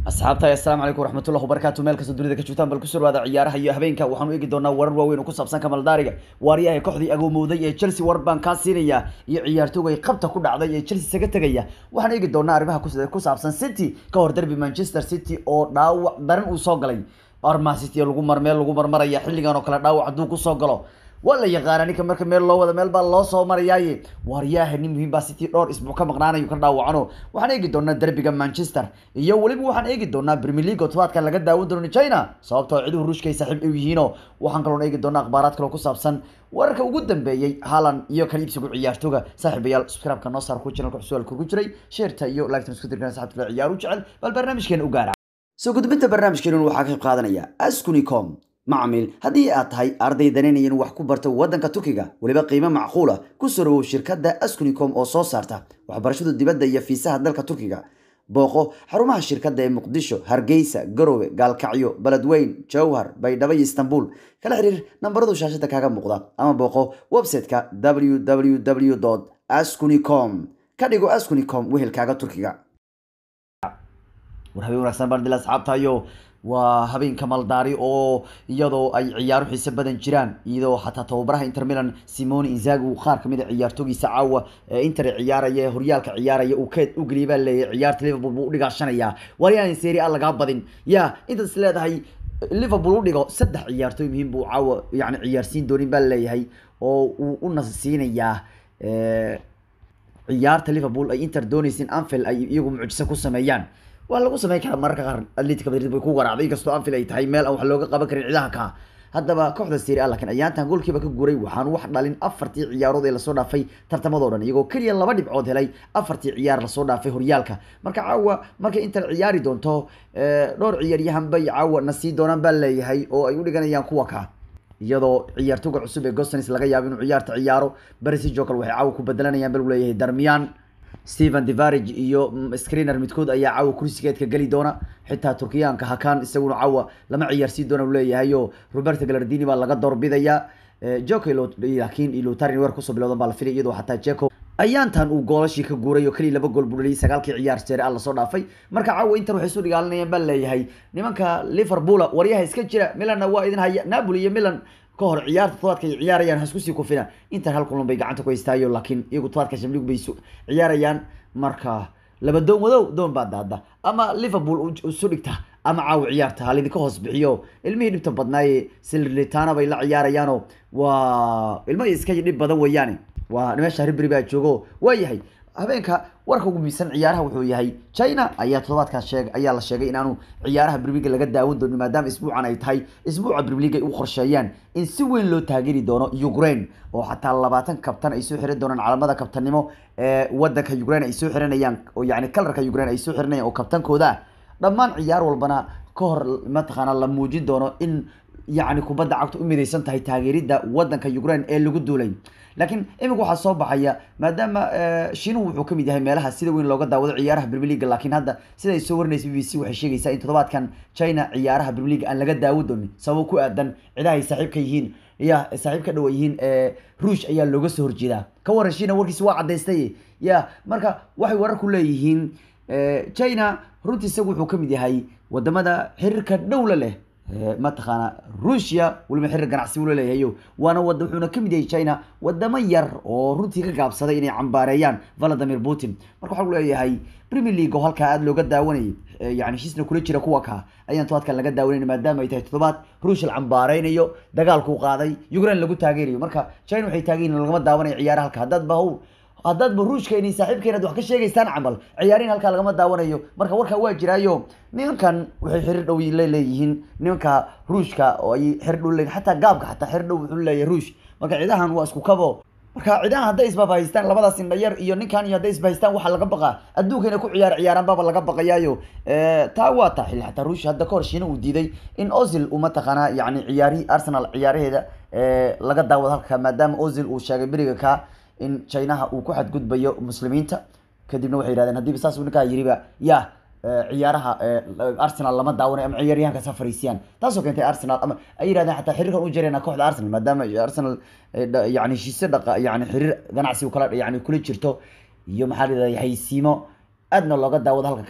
asxaabta assalaamu calaykum waraxmatullahi wabarakaatu meel kasta dunida ka joogtaan bal ku soo dhawaada ciyaaraha iyo habeenka waxaanu eegi doonaa warar waaweyn oo ku saabsan kamaldaariga waaryahay kooxdii agoomowday ee chelsea war baan kaa siinaya iyo ciyaartoogay qabta ku dhacday ee chelsea isaga tegaya waxaan eegi doonaa arrimaha kus- ku saabsan city ka hor derby manchester city oo dhaawac daran uu soo galay arma city lagu mar meel lagu marmaraya xilligan oo kale dhaawac hadduu kusoo galo waa la yaqaana ninka marka meel loo wada meel baa loo soo marayaaye waaryaha nin muhiim baa city dhowr isbuuc ka maqnaanayo ka dhaawacano waxaan eegi doonaa derbiga manchester iyo weliba waxaan eegi doonaa premier league oo tobaadkan laga daawan doono china sababtoo ciduhu ruushka ay saaxiib u yihiino waxaan kaloon eegi doonaa akhbaaraad kaloo ku saabsan wararka ugu dambeeyey haalan iyo kan iibsigu ciyaartooga saaxiibayaal subscribe-ka noo saar ku channelka su'aalka ku jiray sheerta iyo like-tan isku dirkan saxabta kale ciyaar u jecel bal barnaamijkeena u gaara soo gudbinta barnaamijkeenun waxaa ka qayb qaadanaya askunicom macmiil haddii aad tahay arday danaynaya in wax ku barto waddanka turkiga weliba qiimo macquula ku soo dhawow shirkadda askunicom oo soo saarta waxbarashada dibadda iyo fiisaha dalka turkiga booqo xarumaha shirkadda ee muqdisho hargeysa garowe gaalkacyo beledweyn jowhar baydhabo iyo istanbul kala xiriir nambaradu shaashada kaaga muuqda ama booqo website-ka www askunicom ka dhigo askunicom wehelkaaga turkiga war habeen wanaagsan baan dila asxaabtayo waa habeenka maldaari oo iyadoo ay ciyaaro xiise badan jiraan iyadoo xataa tababaraha inter milan simone inzagi uu qaar kamid a ciyaartoogiisa caawa ee inter ciyaaraya ee horyaalka ciyaaraya uu keed u geliyay baa leeyahay ciyaarta liverpool buu udhigaashanayaa waryaan serie a lagaa badin ya intaad is leedahay liverpool u dhigo saddex ciyaartooy muhiim buu caawa yani ciyaarsiin doonin baa leeyahay oo uu u nasisiinayaa ciyaarta liverpool ay inter doonaysa in anfield ay iyagu mucjiso ku sameeyaan waa lagu sameyn karaa mararka qaar atletica madrid bay ku garaacday inkastoo anfield ay tahay meel aan wax looga qaban karin ciidaha ka haddaba kooxda serie a laakiin ayaantan goolkiiba ka guuray waxaan wax dhalin afartii ciyaarood ee lasoo dhaafay tartamadoo dhan iyagoo keliya laba dhibcood helay afartii ciyaar lasoo dhaafay horyaalka marka caawa markay inter ciyaari doonto dhowr ciyaaryahan bay caawa na sii doonaan baa leeyahay oo ay u dhiganayaan kuwa ka iyadoo ciyaartooga cusub ee gostonis laga yaabo inuu ciyaarta ciyaaro barisijo kale waxay caawa ku bedelanayaan bal leeyahay darmiyan stephen devarage iyo screener midkood ayaa caawa kursigeedka geli doona xitaa turkiyaanka hakan isaguna caawa lama ciyaarsiin doona u leeyahay oo roberto galardini baa laga doorbidayaa joko laakiin ilutarin weer kusoo bilowdan baa la filay iyadoo xataa jeko ayaantan uu goolashii ka guuray oo keliya laba gool buu dhaliyay sagaalkii ciyaar seere a lasoo dhaafay marka caawa inter waxay isu dhigaalinayaan baa leeyahay nimanka liverpool waryaha iska jira milanna waa idin haya napoli iyo milan ka hor ciyaarta tobaadka ay ciyaarayaan ha isku sii kufina inter hal kulan bay gacanta ku haystaayo laakiin iyagu tobaadka shamlig bay ciyaarayaan marka laba doon wadow doon baa daada ama liverpool isu dhigta ama caawa ciyaarta ha laydinka hoos bixiyo ilmihii dhibta badnaaye silritana bay la ciyaarayaano waa ilmahii iska dhib badan weeyaane waa meesha ribri baa joogo waayahay habeenka warka ugu miisan ciyaaraha wuxuu yahay china ayaa todobaadkaas sheeg ayaa la sheegay inaanu ciyaaraha brimiga laga daawan doonin maadaama isbuucan ay tahay isbuuca brimiga ay u qorsheeyaan in si weyn loo taageeri doono ukraine oo xataa labaatan kabtan ay soo xiran doonaan calamada kabtannimo ee wadanka ukraine ay soo xiranayaan oo yani kalarka ukraine ay soo xiranayaan oo kabtankooda ah dhammaan ciyaar walbana ka hor mataqaana la muujin doono in yacni kubadda cagta u midaysan tahay taageeridda wadanka ukraine ee lagu duulay laakiin iminka waxaa soo baxaya maadaama shiinuhu wuxuu kamid yahay meelaha sida weyn looga daawado ciyaaraha premier league laakiin hadda siday soo warinaysa b b c waxay sheegaysaa in toddobaadkan china ciyaaraha premier league aan laga daawo doonin sababo ku aadan cidaha ay saaxiib ka yihiin ya saaxiib ka dhowa yihiin ruush ayaa looga soo horjeedaa ka waran shiina warkiisa waa cadaystay ya marka waxay wararku leeyihiin china runtii isagu wuxuu kamid yahay wadamada xiriirka dhowla leh mataqaana ruushia weliba xiriir ganacsi ula leeyahayo waana wada wuxuuna kamid yahay china wadamo yar oo runtii ka gaabsaday inay cambaareeyaan valadimir putin marka waxaa leeyahay premier league oo halkaa aada looga daawanayay yani heshiisna kula jira kuwa ka ayaan tobaadkan laga daawanayna maadaama ay tahay toddobaad ruush la cambaareynayo dagaalkuu qaaday ukraine lagu taageerayo marka china waxay taageeyin lagama daawanayo ciyaara halka haddaad bahow haddaadba ruushkeeni saaxiibkeena ad wax ka sheegaysaan camal ciyaarihin halkaa lagama daawanayo marka warkaa waa jiraayo nimankan waxay xiriir dhow leeyihiin nimanka ruushka oo ay xiriir dhow leeyihin xataa gaabka xataa xiriir dhow wuxuu leeyahay ruush marka cidahan waa isku kabo marka cidahan hadday isbabahaystaan labadaas indhayar iyo ninkan iyo hadday isbahaystaan waxaa laga baqaa adduunka inay ku ciyaar ciyaaraan baaba laga baqayaayo taa waa taa xilli xataa ruush hadda kahor shiina uu diiday in ozil uu mataqaanaa yani ciyaarihii arsenal ciyaaraheeda laga daawado halka maadaama ozil uu sheegay beriga ka in chinaha uu ku xadgudbayo muslimiinta kadibna waxay yihahdeen haddiiba saas ninkaa yiriba ya ciyaaraha arsenal lama daawanayo ama ciyaaryahanka sa fariisiyaan taasoo keentay arsenal ama ay yihahdeen xataa xiriirkan u jirayna kooxda arsenal maadaama arsenal yani heshiisyo dhaqa yani xiriir ganacsi kala yani kula jirto iyo maxaa la yidhahda haysiimo aadna looga daawado halka ka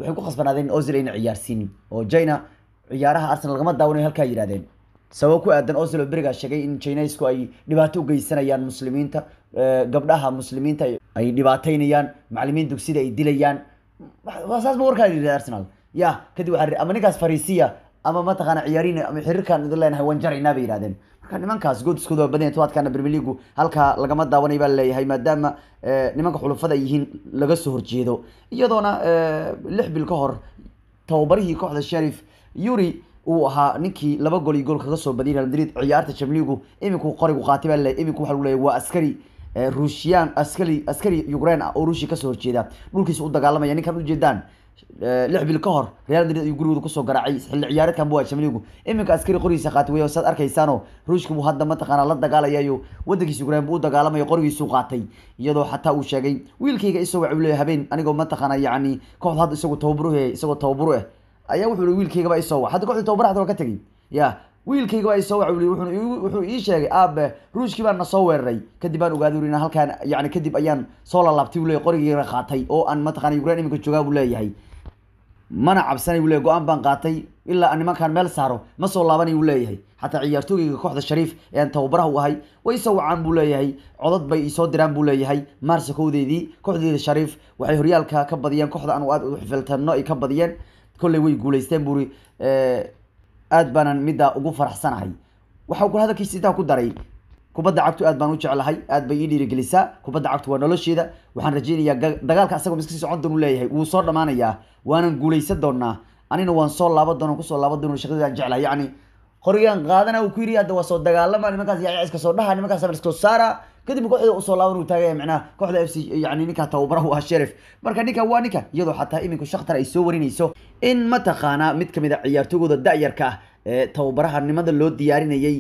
waxay ku khasbanaadeen ozil ayna ciyaarsiinin oo china ciyaaraha arsenal lagama daawanayo halkaa yidhahdeen sabab ku aadan ozil oo berigaa sheegay in chinesku ay dhibaato u geysanayaan muslimiinta gabdhaha muslimiinta ay dhibaataynayaan macalimiin dugsida ay dilayaan saas ma warkaa yidhi arsenal ya kadib waxaa ama ninkaas fariisiya ama mataqaana ciyaariin ama xiriirkaan idin leenahay waan jaraynaa bay yidhahdeen marka nimankaas goodiskooda waa badan tobaadkaana premier leagu halkaa lagama daawanay baa leeyahay maadaama nimanka xulufada ay yihiin laga soo horjeedo iyadoona lix bil ka hor tababarihii kooxda sharif yuri uu ahaa ninkii laba gol iyo gool kaga soo badiyay real madrid ciyaarta chamligu iminku qorigu qaatay baa leeyahay iminku waxa lagu leeyahay waa askari ruushiyaan askari askari ukraine ah oo ruushia kasoo horjeeda dhulkiisa u dagaalamaya ninkan ujeedaan lix bil ka hor real madrid ayuu gurigooda kusoo garaacay xilli ciyaareedkan bu waa chamligu iminka askari qorigiisa qaatay wey saad arkaysaano ruushka buu hadda mataqaana la dagaalayayo wadankiisa ukraine buu u dagaalamayo qorigiisuu qaatay iyadoo xataa uu sheegay wiilkayga isoo waxa uu leeyahay habeen anigoo mataqaana yacni kooxda hadda isagoo tababaru isagoo tababaru ah ayaa wuxuu i wiilkaygaba isoo wac hadda kooxdii tababara hada waa ka tegey ya wiilkayga baa isoo wac wuxuu ii sheegay aabe ruushkii baan na soo weeraray kadib baan ogaaday uri halkaan yani kadib ayaan soo lalaabtay buu leeyahy qorigeyga qaatay oo aan mataqana ukraine iminka joogaa buu leeyahay mana cabsanay buu leeyahy go-aan baan qaatay ilaa aan nimankaan meel saaro ma soo laabanay buu leeyahay xataa ciyaartooygeyga kooxda shariif ee aan tababaraha u ahay way isoo wacaan buu leeyahay codad bay isoo diraan buu leeyahay maarsa kowdeedii kooxdeeda shariif waxay horyaalka ka badiyeen kooxda aan aad u xifiltano ay ka badiyeen kolley way guuleysteen buuri aad baanan middaa ugu faraxsanahay waxau kula hadalkiisa intaa ku daray kubadda cagtu aad baan u jeclahay aad bay ii dhiirigelisaa kubadda cagtu waa nolosheeda waxaan rajeynayaa dagaalka asagoo miska sii socon doon u leeyahay wuu soo dhammaanayaa waanan guuleysan doonaa anina waan soo laaban doona kusoo laaban doona shaqadaan jeclahay yacni qorigaan qaadana uu ku yidhi hadda waa soo dagaalama nimankaas yaa iska soo dhaha nimankaas iska soo saara kadib kooxda usoo laaban uu taagaya macnaha kooxda f c yani ninka tababaraha u ah sherif marka ninka waa ninka iyadoo xataa iminku shakhtar ay soo warinayso in mataqaanaa mid kamid a ciyaartoygooda da-yarka ah ee tababaraha nimada loo diyaarinayay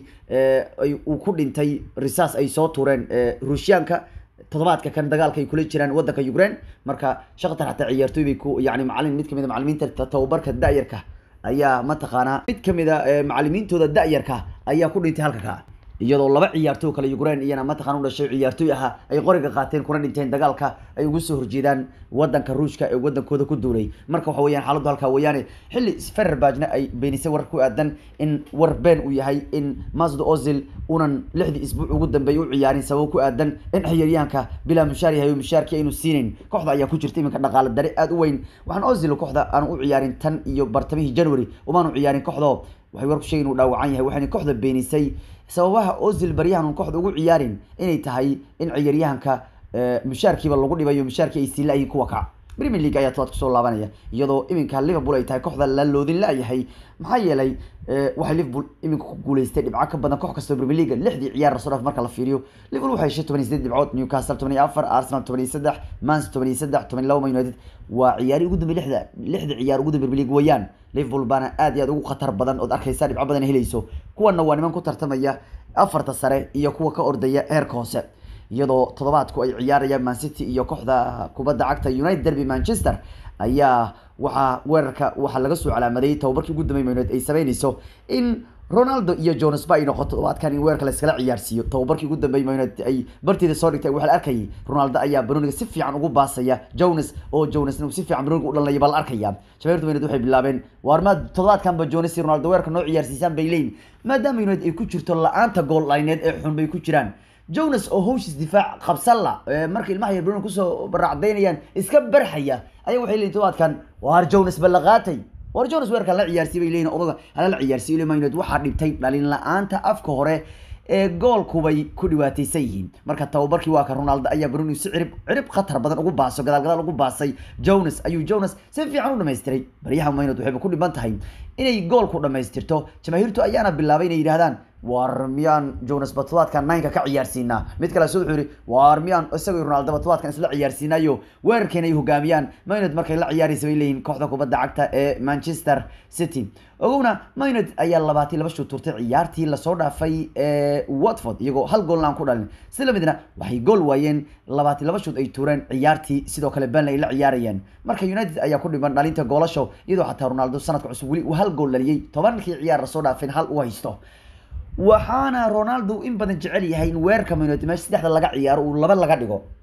uu ku dhintay risaas ay soo tureen ruushyaanka toddobaadka kan dagaalka ay kula jiraan wadanka ukraine marka shakhtar xataa ciyaartooy bay ku yani macalin mid kamid a macalimiinta tababarka da-yarka ayaa mataqaanaa mid kamid a macalimiintooda da-yarka ayaa ku dhintay halka ka iyadoo laba ciyaartooy kale ukraine iyana mataqana u dhashay ciyaartooy ahaa ay qoriga qaateen kuna dhinteen dagaalka ay ugu soo horjeedaan wadanka ruushka ee wadankooda ku duulay marka waxa weyaan xaaladdu halkaa weeyaane xilli fererbajna ay beenisay warar ku aadan in war been uu yahay in masd ozil unan lixdii isbuuc ugu dambeeyay u ciyaarin sababo ku aadan in xiyaryahanka bilaa mushaar yahay oo mushaarkii aynu siinayn kooxda ayaa ku jirta iminka dhaqaale dare aada u weyn waxaan ozil kooxda aan u ciyaarin tan iyo bartamihii january umaanu ciyaarin kooxdo waxay war ku sheegay inuu dhaawacan yahay waxayna kooxda beenisay sababaha ozil baryahan un kooxda ugu ciyaarin inay tahay in ciyaaryahanka mushaarkiiba lagu dhibayo mushaarkii ay sii la-yihin kuwa kac premier league ayaa tobaad kusoo laabanaya iyadoo iminka liverpool ay tahay kooxda la loodin la-yahay maxaa yeelay waxay liverpool iminka ku guuleystay dhibco ka badan koox kastoo premier league lixdii ciyaar rasoo dhaaf marka la fiiriyo liverpool waxay heshay toban iyo sideed dhibcood newcastle toban iyo afar arsenal toban iyo saddex mans toban iyo saddex toban iyo laba man united waa ciyaari ugu dambe lixda lixda ciyaar ugu dambe premier league weeyaan liverpool baana aad iyo aad ugu khatar badan ood arkaysaa dhibco badan helayso kuwana waa niman ku tartamaya afarta sare iyo kuwa ka ordaya heerka hoose iyadoo toddobaadku ay ciyaarayaan mancity iyo kooxda kubadda cagta united derby manchester ayaa waxaa weerarka waxaa laga soo calaamadeeyey tababarkii ugu dambeey united ay sameynayso in ronaldo iyo jonas ba ay noqoto toddobaadkan in weerarka layskala ciyaarsiiyo tababarkii ugu dambeey united ay barteeda soo dhigtay waxaa la arkayay ronaldo ayaa banoniga si fiican ugu baasaya jonas oo jonasna uu si fiican banoniga u dhalinaya baa la arkaya jameertu united waxay bilaabeen waar ma toddobaadkanba jonas iyo ronaldo weerarka noo ciyaarsiisaan bay leeyihin maadaama united ay ku jirto la-aanta gool lineed ee xun bay ku jiraan jonas oo hawshiis difaac qabsalla marka ilmaha yar bruno kusoo baracdaynayaan iska barxaya ayaa waxay leeyihin todobaadkan waar jonas ba la qaatay war jonas weerarka la ciyaarsiy bay leeyihin odaga hala la ciyaarsiyo ilma united waxaa dhibtay dhalin la-aanta afka hore ee goolkubay ku dhibaataysan yihiin marka tababarkii waa ka ronaldo ayaa bruni si cirib cirib khatar badan ugu baaso gadaal gadaal ugu baasay jonas ayuu jonas si fiican u dhamaystiray baryaha maynad waxayba ku dhiban tahay inay goolku dhamaystirto jamaahiirtu ayaana bilaabay inay yidhahdaan waar miyaan jonas batodadkan nineka ka ciyaarsiinaa mid kale wuxuu yihi waar miyaan isagoo ronaldo batodadkan isla ciyaarsiinayo weerarkeena ay hogaamiyaan maynad markay la ciyaaraysa bay leeyihin kooxda kubadda cagta ee manchester city ogowna maynad ayaa labaatan laba shuu turtay ciyaartii lasoo dhaafay ee watford iyagoo hal goolna aan ku dhalin si lamidna waxay gool waayeen labaatan laba shood ay tuureen ciyaartii sidoo kale burnley ay la ciyaarayeen marka united ayaa ku dhiban dhalinta goolasho iyadoo xataa ronaldo sanadka cusub weli uu hal gool dhaliyey tobankii ciyaar lasoo dhaafeen hal u haysto waxaana ronaldo in badan jecel yahay in weerarka man united meesha saddexda laga ciyaaro uu laba laga dhigo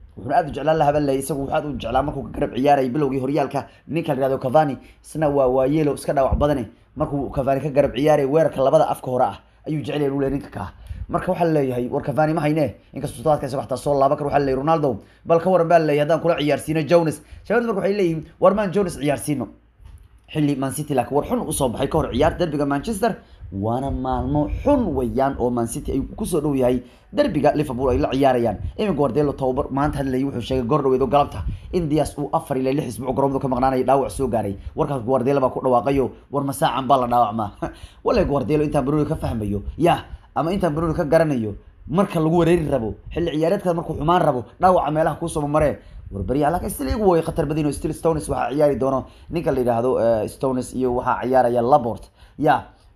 wuxuuna aad u jeclaan lahaa baa leeyahay isagu waxaad u jeclaa markuu ka garab ciyaarayay bilowgii horyaalka ninka la yihahdo cavani isna waa waayeelo iska dhaawac badane markuu cavani ka garab ciyaaraya weerarka labada afka hore ah ayuu jecel yahay uu leeyahay ninka kaa marka waxaa leeyahay war cavani ma hayne inkastoo todobaadka isaga xataa soo laaban kar waxaa leeyahay ronaldo bal ka waran baa leeyahay haddaan kula ciyaarsiino jones shabaabdu marka waxay leeyihiin war maan jones ciyaarsiino xilli man city laakiin war xun usoo baxay ka hor ciyaar derbiga manchester waana maalmo xun weeyaan oo man city ay kusoo dhow yahay derbiga liverpool ay la ciyaarayaan imin guardelo tababar maanta hadlayay wuxuu sheegay goor dhaweed oo galabta in dias uu afar ilaa lix isbuuc garoomada ka maqnaanaya dhaawac soo gaaray warkaas guardelo baa ku dhawaaqayo war masaacan baa la dhaawacmaa wale guardelo intaan baroni ka fahmayo ya ama intaan baroni ka garanayo marka lagu wareeri rabo xilli ciyaareedkaas markuu xumaan rabo dhaawaca meelaha kuusoo maree warbarya laakiin still iyagu way khatar badan oo still stones waxaa ciyaari doono ninka la yidhaahdo stones iyo waxaa ciyaaraya labort ya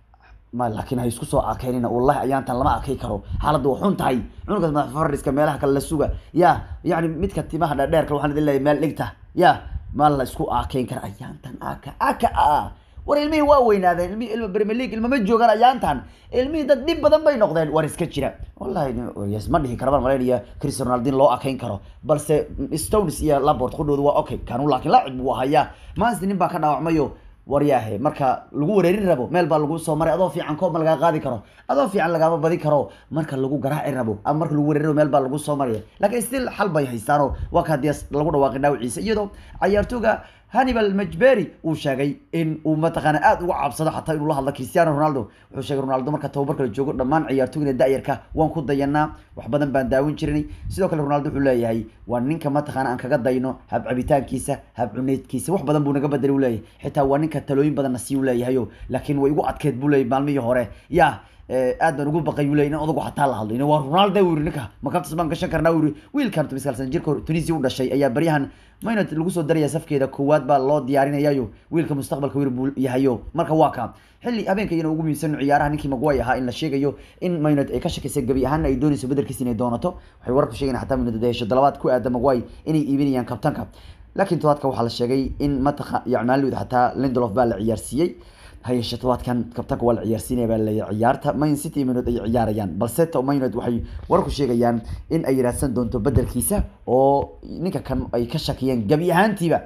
ma laakiin ha isku soo arkaynina wallahi ayaantan lama arkay karo xaaladda waa xun tahay cunugaas madax fariska meelaha kale la suga ya yacni midka timaha dhaadheerka waxaan idin leeyahay meel dhigta ya ma la isku arkayn kara ayaantan aka aka a war ilmihii waa weynaadeen ilmihii ilma premier league ilmama joogaan ayaantan ilmihii dad dhib badan bay noqdeen war iska jira wallahi yes ma dhihi kara baan malaynaya cristiano ronaldin loo akayn karo balse stones iyo labort qudhooda waa okay kanu laakiin laacib buu hayaa maansi nin baa ka dhaawacmayo waryaahe marka lagu wareerin rabo meel baa lagu soo maray adoo fiican koob ma lagaa qaadi karo adoo fiican lagaama badin karo marka lagu garaaci rabo ama marka lagu wareerin rabo meel baa lagu soo maraya laakiin still xal bay haystaanoo waa ka hadii lagu dhawaaqay dhaawiciisa iyadoo cayaartooga hannibal majberi uu sheegay in uu mataqaana aada uga cabsado xataa inuu la hadlo cristiano ronaldo wuxuu sheegay ronaldo marka tababarka la joogo dhammaan ciyaartooyina da-yarka waan ku dayanaa wax badan baan daawin jirinay sidoo kale ronaldo wuxuu leeyahay waa ninka mataqaana aan kaga dayno hab cabitaankiisa hab cuneydkiisa wax badan buu naga bedelay u leeyahay xitaa waa ninka talooyin badanna sii u leeyahayo laakiin way igu adkeed buu leeyahay maalmihii hore ya aad baan ugu baqay uu leeyahay in odagu xataa la hadlo waa ronaldo uu yiri ninka makabtas baan gashan karnaa uu yiri wiilkan tumiskaalsan jirka tunisia u dhashay ayaa baryahan maynad lagu soo daraya safkeeda koowaad baa loo diyaarinayayo wiilka mustaqbalka wir buu yahayo marka waa ka xilli habeenka iyana ugu muhiimsan ciyaaraha ninkii magway ahaa in la sheegayo in maynad ay ka shakisay gabi ahaana ay doonayso bedelkiisa inay doonato waxay wararku sheegeen xataa maynad hesho dalabaad ku aada magway inay iibinayaan kabtanka laakiin todobaadka waxaa la sheegay in mataqa yacmaalid xataa lindelof baa la ciyaarsiiyey hayeshe todobaadkan kabtanka waa la ciyaarsiinaya baa laleeyahay ciyaarta main city maynod ay ciyaarayaan balse maynod waxay warku sheegayaan in ay raadsan doonto bedelkiisa oo ninka kan ay ka shakiyeen gabi ahaantiiba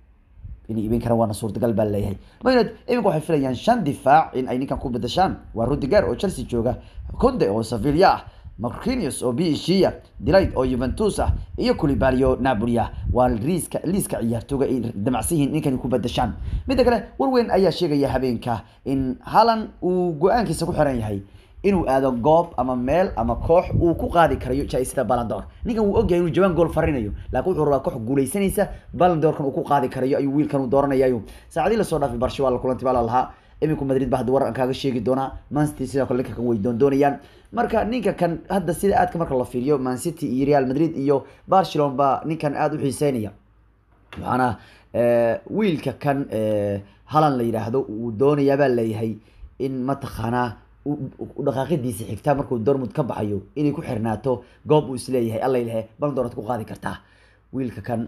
inay iibin karaan waana suurtagal baa laleeyahay maynod iminka waxay filayaan shan difaac in ay ninkan ku bedeshaan waa rudiger oo chelsea jooga conde oo sevilla ah marquinhos oo bishiya delight oo juventus ah iyo culibali oo napoli ah waa liiska liiska ciyaartooga ay damacsan yihiin ninkan ku bedeshaan midda kale warweyn ayaa sheegaya habeenka in halan uu go-aankiisa ku xiran yahay inuu aado goob ama meel ama koox uu ku qaadi karayo jaa-isada balandor ninkan wuu ogyahay inuu jawaan gool farinayo laakiin wuxuu rabaa koox guuleysanaysa balandorkan uu ku qaadi karayo ayuu wiilkan u dooranayayo saacadii lasoo dhaafay barsha waa la kulanti baa la lahaa iminku madrid ba hadda war aan kaaga sheegi doonaa mancity sidoo kale ninka kan way doon doonayaan marka ninka kan hadda sida aadka marka la fiiriyo mancity iyo real madrid iyo barcelona baa ninkan aada u xiiseynaya waxaana wiilka kan halan la yidhaahdo uu doonayaa baa leeyahay in mataqaanaa dhaqaaqidiisa xigtaa markuu dormud ka baxayo inay ku xirnaato goob uu isleeyahay allaylehe baldoorad ku qaadi kartaa wiilka kan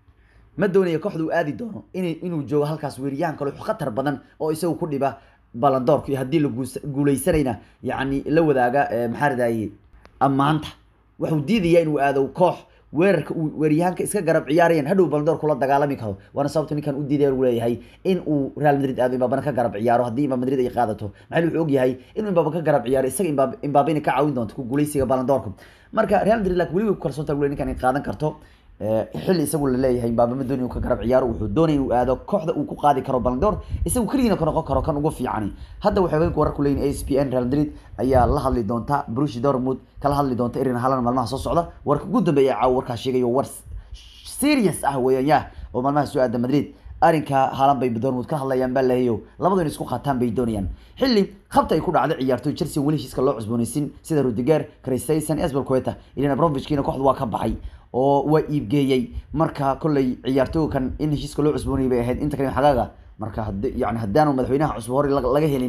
ma doonaya kooxda uu aadi doono in inuu joogo halkaas weeriyaan kale khatar badan oo isagu ku dhiba balandoorka iyo haddii la guuleysanayna yacni la wadaaga maxaa ridaye ammaanta waxuu diidayaa inuu aado koox weerarka uu weeryahaanka iska garab ciyaarayaan hadhow balandoor kula dagaalami karo waana sababta ninkan u diidaya uu leeyahay in uu real madrid aado imbabana ka garab ciyaaro haddii imbaab madrid ay qaadato maxaa wuxuu ogyahay inuu imbaaba ka garab ciyaaro isaga imbaab imbaaba inay ka caawin doonto ku guuleysiga balandoorka marka real madrid laakiin weli way ku kalsoonta ule ninkan ay qaadan karto xilli isagu laleeyahay mbaaba ma doonay inuu ka garab ciyaaro wuxuu doonay inuu aado kooxda uu ku qaadi karo balandoor isagu keligiina ka noqon karo kan ugu fiicani hadda waxay haweenka wararku leeyihin a s p n real madrid ayaa la hadli doonta brushi dortmund kala hadli doonta irin halan maalmaha soo socda warka ugu dambeeya caawa warkaa sheegayo war serious ah weeyaan yah oo maalmaha soo aada madrid arrinka haalan bay dortmund ka hadlayaan baa lahayo labadu in isku qaataan bay doonayaan xilli khabta ay ku dhacday ciyaartoy chelsea weli heshiiska loo cusboonaysin sida rudiger christensen esbel queta ilan abramovickiina kooxda waa ka baxay oo waa iibgeeyey marka kolley ciyaartooga kan in heshiiska loo cusboonayay bay ahayd inta kale xagaaga marka had yani haddaanu madaxweynaha cusub hore laga helin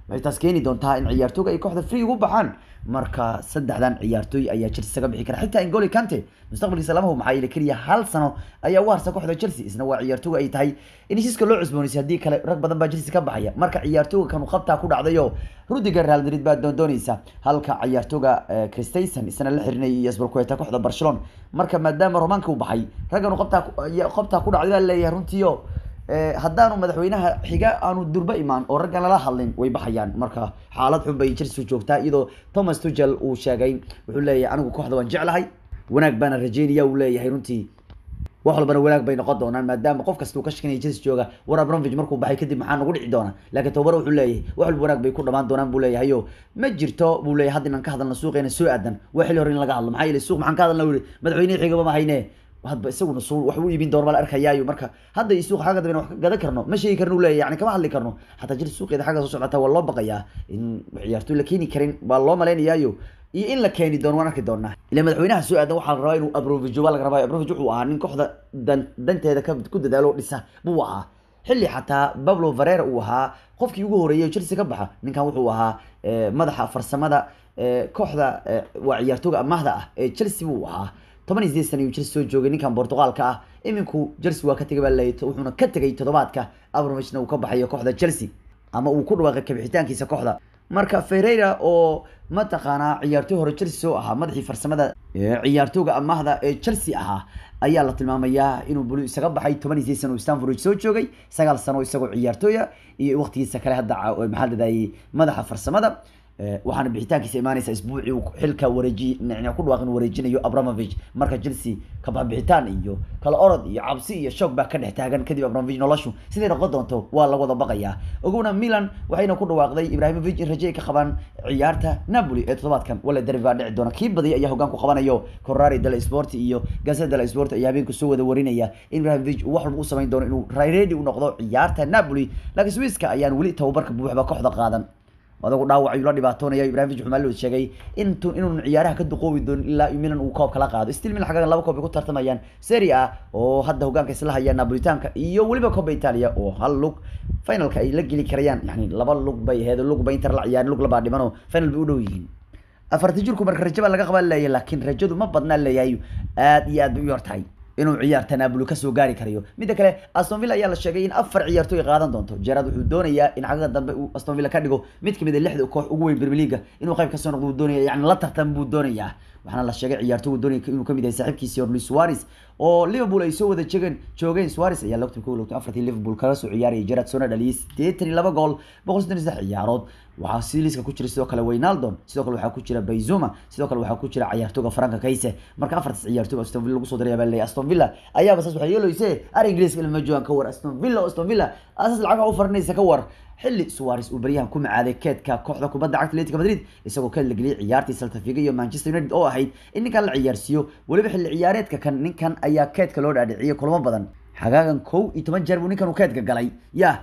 waxay taas keeni doontaa in ciyaartooyga ay kooxda free ugu baxaan marka saddexdan ciyaartooy ayaa chelsea isaga bixi kara xitaa ingoli kante mustaqbalkiisa lama hubo maxaa yeele keliya hal sano ayaa u harsa kooxda chelsea isna waa ciyaartooyga ay tahay in heshiiska loo cusboonaysay haddii kale rag badan baa chelsea ka baxaya marka ciyaartooyga kanu qabtaa ku dhacdayo rudiger real madrid baa doondoonaysa halka ciyaartooyga christensen isna la xirinayay iyo asbalkueta kooxda barcelona marka maadaama romanka u baxay ragganu qabtaa qabtaa ku dhacday baa leeyahay runtiio haddaanu madaxweynaha xiga aanu durba imaan oo raggan lala hadlin way baxayaan marka xaalad xun bay chelsea joogtaa iyadoo thomas tugel uu sheegay wuxuu leeyahay anigu kooxda waan jeclahay wanaag baana rajeynaya uu leeyahay runtii wax walbana wanaag bay noqon doonaan maadaama qof kasta uu ka shakinaya chelsea jooga war abramovich markuu baxay kadib maxaa nagu dhici doona laakiin tobabaro wuxuu leeyahay wax walba wanaag bay ku dhamaan doonaan buu leeyahay o ma jirto buu leeyahay hadda inaan ka hadalna suuqeena soo aadan waa xilli hore in laga hadlo maxaa yeele suuq maxaan ka hadalna wuri madaxweynihi xigaba ma hayne hadba isaguna su wax u iibin doona baa la arkayaayo marka hadda iyo suuqa xagga dambe wax ka gadan karno ma sheegi karno u leeyahay yani kama hadli karno xataa jir suuqeeda xagga soo socota waa loo baqayaa in ciyaartooy la keeni karin baa loo malaynayaayo iyo in la keeni doono waan arki doonaa ila madaxweynaha soo aadan waxaa la rabaa inuu abrovijo baa laga rabaa abrovich wuxuu ahaa nin kooxda dan danteeda ka ku dadaalo dhisa buu ahaa xilli xataa bablo varera uu ahaa qofkii ugu horeeyay chelsea ka baxa ninkan wuxuu ahaa madaxa farsamada kooxda waa ciyaartooga amaahda ah ee chelsea buu ahaa toban iyo sideed sana ayuu chelsea soo joogay ninkan portugalka ah iminku chelsea waa ka tegay baa leeyay wuxuuna ka tegay toddobaadka abramovichna uu ka baxayo kooxda chelsea ama uu ku dhawaaqay kabixitaankiisa kooxda marka ferreira oo mataqaanaa ciyaartooy hore chelsea soo ahaa madaxii farsamada ciyaartooga amaahda ee chelsea ahaa ayaa la tilmaamayaa inuu bulu isaga baxay toban iyo sideed sano uu stanford soo joogay sagaal sano isagoo ciyaartooya iyo waqtigiisa kale hadda maxaa ladahayay madaxa farsamada waxaana bixitaankiisa imaanaysa isbuucii uu xilka wareeji ku dhawaaq inuu wareejinayo abramovich marka chelsea kababixitaan iyo kala orod iyo cabsi iyo shoog baa ka dhex taagan kadib abramovich noloshu siday noqon doonto waa la wada baqayaa ogowna milan waxayna ku dhawaaqday ibrahimovic in raje ay ka qabaan ciyaarta napoli ee toddobaadkan wala derbi baa dhici doona kii badiyay ayaa hogaan ku qabanayo corrari della sport iyo gazeta della sport ayaa habeenku soo wada warinaya in ibrahimovic uu wax walba u samayn doono inuu ready u noqdo ciyaarta napoli laakiin swisska ayaan weli tababarka buuxba kooxda qaadan adagu dhaawac ayuu la dhibaatoonaya ibrahimovic wuxuu maalin sheegay intu inuun ciyaaraha ka duqoobi doonin ilaa milan uu koob kala qaado still milan xaggan laba koob ay ku tartamayaan serie a oo hadda hogaanka isla hayaan napolitanka iyo weliba kooba italia oo hal lug finalka ay la geli karayaan yani laba lug bay aheed lug ba inter la ciyaarin lug labaa dhiman oo final bay u dhow yihiin afarta jirku marka rajo baa laga qabaa leeyahay laakiin rajadu ma badnaa leeyahay aad iyo aad bay u yar tahay inuu ciyaarta Napoli kasoo gaari karayo midda kale Aston Villa ayaa la sheegay in afar ciyaartooy ay qaadan doonto Gerrard wuxuu doonayaa in xagga dambe uu Aston Villa ka dhigo mid kamid ah lixda koox ugu weyn Premier League inuu qayb ka soo noqdo doonaya yani la tartan buu doonayaa waxaana la sheegay ciyaartooygu doonaya inuu kamid yahay saaxiibkiisa Luis Suarez oo Liverpool ay soo wada jegeen joogeen Suarez ayaa lagta ku lagta afartii Liverpool kala soo ciyaarayay Gerrard soo dhaliyay 82 gool 163 ciyaarood waxaa si liiska ku jira sidoo kale Wijnaldum sidoo kale waxaa ku jira Benzema sidoo kale waxaa ku jira ciyaartooyga Franka Kaise marka afartaas ciyaartooy Aston Villa lagu soo diray baa leeyahay Aston Villa ayaa basaas waxay yeelaysaa ar Ingiriiska ilma joogan ka war Aston Villa Aston Villa asaas lacag u farinaysa ka war xilli Suarez uu baryahan ku macaaday keedka kooxda kubadda cagta Atletico Madrid isagoo ka lageliyay ciyaartii Celta Vigo iyo Manchester United oo ahayd in ninkan la ciyaarsiiyo waliba xilli ciyaareedka kan ninkan ayaa keedka loo dhaadhiciyay kulamo badan xagaagan kow iyo toban jeer buu ninkan uu keedka galay ya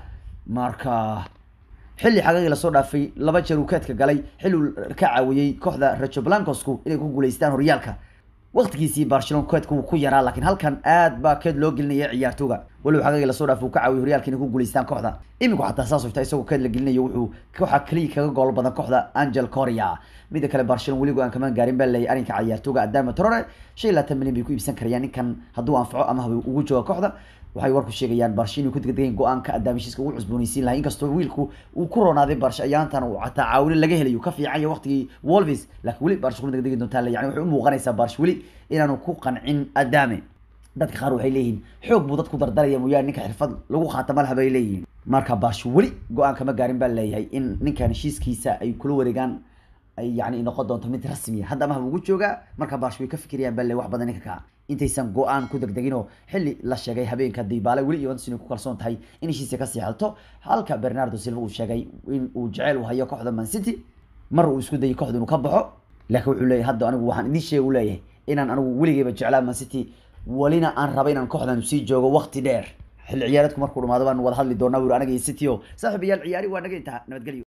marka xilli xagaagii lasoo dhaafay laba jeer uu keedka galay xilli uu ka caawiyey kooxda Rayo Blancosku inay ku guuleystaan horyaalka waqtigiisii Barcelona keedka uu ku yaraa laakiin halkan aad baa keed loo gelinaya ciyaartooga waliba xagaagii lasoo dhaafay uu ka caawiyey horyaalka inay ku guuleystaan kooxda iminku xataa saas oo isagoo keed la gelinayo wuxuu kooxa kaliya kaga gool badan kooxda Angel Correa midda kale Barcelona weligu aan kamaan gaarin baa leeyahay arrinka ciyaartooga Adama Traore shay laatan milyan bay ku iibsan karayaan ninkan hadduu anfaco ama haba ugu jooga kooxda waxay warku sheegayaan Barcelona inuu ku degdegeen go'aanka Adamishiska ugu cusboonaysiin lahaa inkastoo wiilku uu ku roonaaday Barca ayaantan uu xataa caawin laga helayo ka fiican yahay waqtigii Wolves laakiin weli Barca ku degdegi doontaa yani waxay u muuqanaysaa Barca weli inaanu ku qancin Adame dadka qaar waxay leeyihiin xoog buu dadku dardaraya mooyaane ninka xirfad lagu khaatama laha bay leeyihiin marka Barca weli go'aan kama gaarin baa leeyahay in ninkan heshiiskiisa ay kula wareegaan ay yani noqon doonto mid rasmi hadda ama ugu jooga marka Barca way ka fikirayaan baa leeyahay wax badan ninka ka intaysan go-aan ku degdegin oo xilli la sheegay habeenka Dybala weli Juventus inay ku kalsoon tahay in heshiisa ka sii xalto halka Bernardo Silva uu sheegay in uu jecel u hayo kooxda Man City mar uu isku dayay kooxda inuu ka baxo laakiin wuxuu leeyahay hadda anigu waxaan idin sheegay u leeyahay inaan anigu weligeyba jeclaa Man City walina aan raba inaan kooxdan sii joogo waqti dheer xilli ciyaareedku markuu dhamaado baan wada hadli doonaa wiil anaga iyo City oo saaxiibayaal ciyaari waa naga intaa nabadgelyo